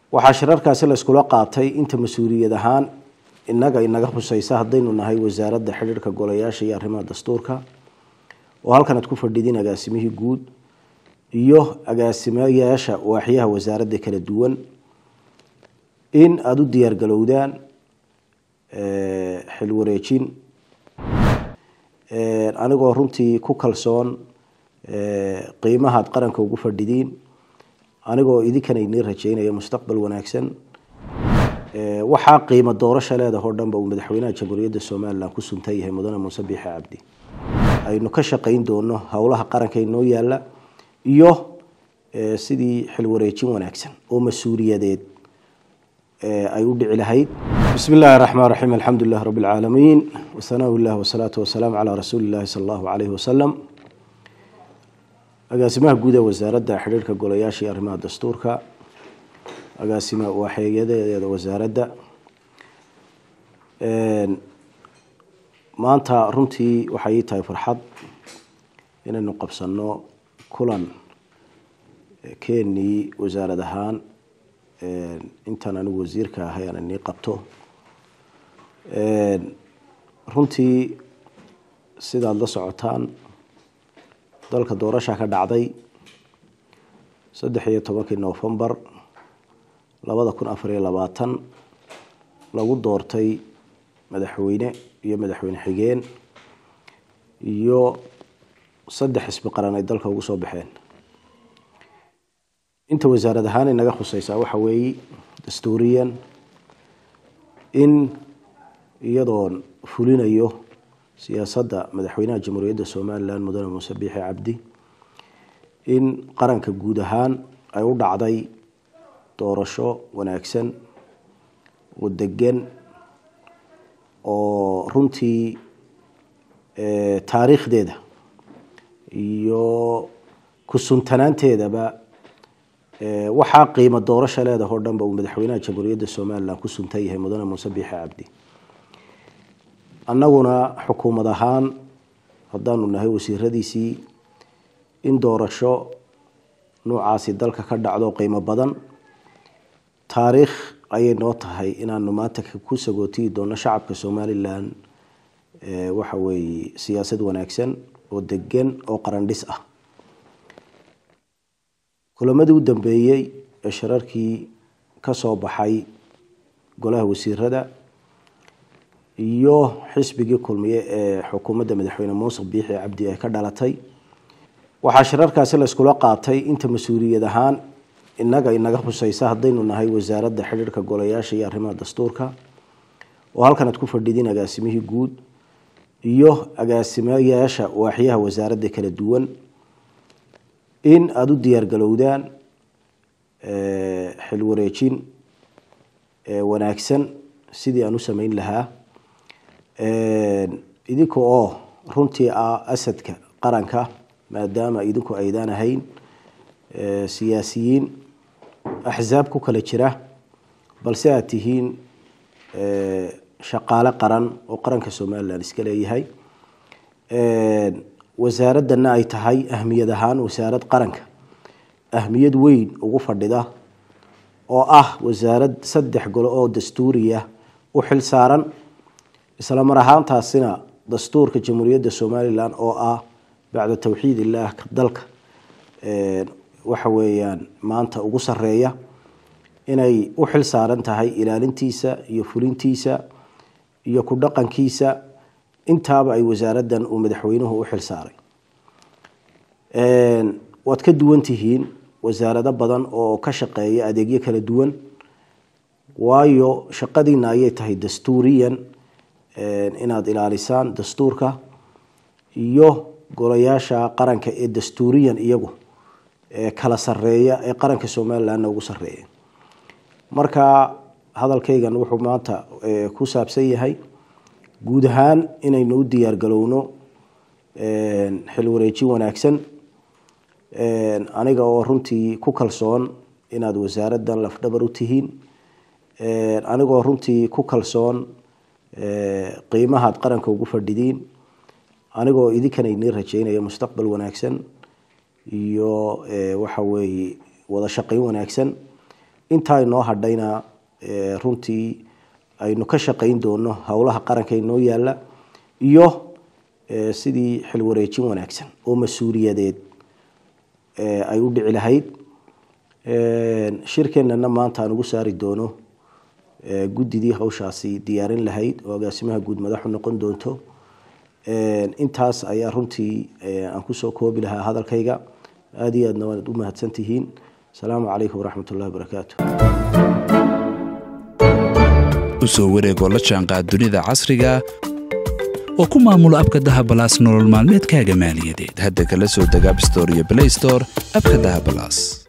waxaa shirarkaasi la iskula qaatay inta mas-uuliyad ahaan inaga inaga huseysa haddaynu nahay wasaaradda xidhiirka golayaasha iyo arrimaha dastuurka oo halkan aad ku fadhidin agaasimihii guud iyo agaasimayaasha waaxyaha wasaaradda kala duwan in aada u diyaargalowdaan xil wareejin anigoo runtii ku kalsoon qiimahaad qaranka ugu fadhidiin anigoo idinkana idin rajeynaya mustaqbal wanaagsan waxaa qiimo doorasha leedahoo dhanba uu madaxweynaha jamhuuriyadda somalilan ku suntan yahay mudane muuse biixi cabdi aynu ka shaqayn doono howlaha qaranka inoo yaala iyo sidii xil wareejin wanaagsan oo mas-uuliyadeed ay u dhici lahayd bismi illahi raxmaan raxiim alxamdu lilah rabi lcaalamiin wasanaa illah wasalaatu wasalaamu calaa rasuuli illahi sala allahu calayhi wasalam agaasimaha guud ee wasaaradda xidhiirka golayaasha iyo arrimaha dastuurka agaasima waaxeeyadeeda wasaaradda maanta runtii waxay ii tahay farxad inaynu qabsano kulan keenii wasaarad ahaan intaan anigu wasiirka ahay aan inii qabto runtii sidaad la socotaan dalka doorasha ka dhacday saddex iyo tobankii novembar labada kun afar iyo labaatan lagu doortay madaxweyne iyo madaxweyne xigeen iyo saddex xisbi qaran ay dalka ugu soo baxeen inta wasaarad ahaan inaga khuseysaa waxa weeye dastuuriyan in iyadoon fulinayo siyaasadda madaxweynaha jamhuuriyadda somalilan mudane muuse biixi cabdi in qaranka guud ahaan ay u dhacday doorasho wanaagsan oo degan oo runtii taariikhdeeda iyo ku-suntanaanteedaba waxaa qiimo doorasha leedahoo dhanba uu madaxweynaha jamhuuriyadda somalilan ku suntan yahay mudane muuse biixi cabdi annaguna xukuumad ahaan haddaanu nahay wasiiradiisii in doorasho noocaasi dalka ka dhacdo qiimo badan taariikh ayay noo tahay inaanu maanta ku sagootiyi doono shacabka somalilan waxa weeye siyaasad wanaagsan oo degan oo qarandhis ah kulamadii u dambeeyey ee shirarkii ka soo baxay golaha wasiirada iyo xisbigii kulmiye ee xukuumadda madaxweyne muuse biixi cabdi ay ka dhalatay waxaa shirarkaasi la iskula qaatay inta mas-uuliyad ahaan inaga inaga huseysa haddaynu nahay wasaaradda xidhiirka golayaasha iyo arrimaha dastuurka oo halkan aad ku fadhidin agaasimihii guud iyo agaasimayaasha waaxyaha wasaaradda kala duwan in aada u diyaargalowdaan xil wareejin wanaagsan sidii aan u sameyn lahaa idinka oo runtii ah asadka qaranka maadaama idinku aydaan ahayn siyaasiyiin axsaab ku kala jira balse aada tihiin shaqaale qaran oo qaranka somalilan iska leeyahay wasaaradana ay tahay ahmiyad ahaan wasaarad qaranka ahmiyad weyn ugu fadhida oo ah wasaarad saddex golo oo dastuuriya u xil saaran isla mar ahaantaasina dastuurka jamhuuriyadda somalilan oo ah bacda towxiid illaah dalka waxa weeyaan maanta ugu sareeya inay u xil saaran tahay ilaalintiisa iyo fulintiisa iyo ku dhaqankiisa intaaba ay wasaaraddan uu madaxweynuhu u xil saaray waad ka duwan tihiin wasaarado badan oo ka shaqeeya adeegyo kala duwan waayo shaqadiina ayay tahay dastuuriyan inaad ilaalisaan dastuurka iyo golayaasha qaranka ee dastuuriyan iyagu kala sareeya ee qaranka somalilanna ugu sareeya marka hadalkaygan wuxuu maanta ku saabsan yahay guud ahaan inaynu u diyaargalowno xil wareejin wanaagsan aniga oo runtii ku kalsoon inaad wasaaraddan lafdhabar u tihiin anigoo runtii ku kalsoon qiimahaad qaranka ugu fadhidiin anigoo idinkana idin rajeynaya mustaqbal wanaagsan iyo waxa weeye wada shaqayn wanaagsan intaa inoo hadhayna runtii aynu ka shaqayn doono howlaha qaranka inoo yaala iyo sidii xilwareejin wanaagsan oo mas-uuliyadeed ay u dhici lahayd shirkeenana maanta aan ugu saari doono guddidii hawshaasi diyaarin lahayd oo agaasimaha guud madaxu noqon doonto intaas ayaa runtii aan kusoo koobi lahaa hadalkayga aada iyo aadna waanad u mahadsan tihiin asalaamu calaykum waraxmat ullahi wabarakaatu usoo wareegoo la jaanqaad dunida casriga oo ku maamulo abka dahabalaas nolol maalmeedkaaga maaliyadeed hadda kala soo deg abstore iyo blaystore abka dahabalaas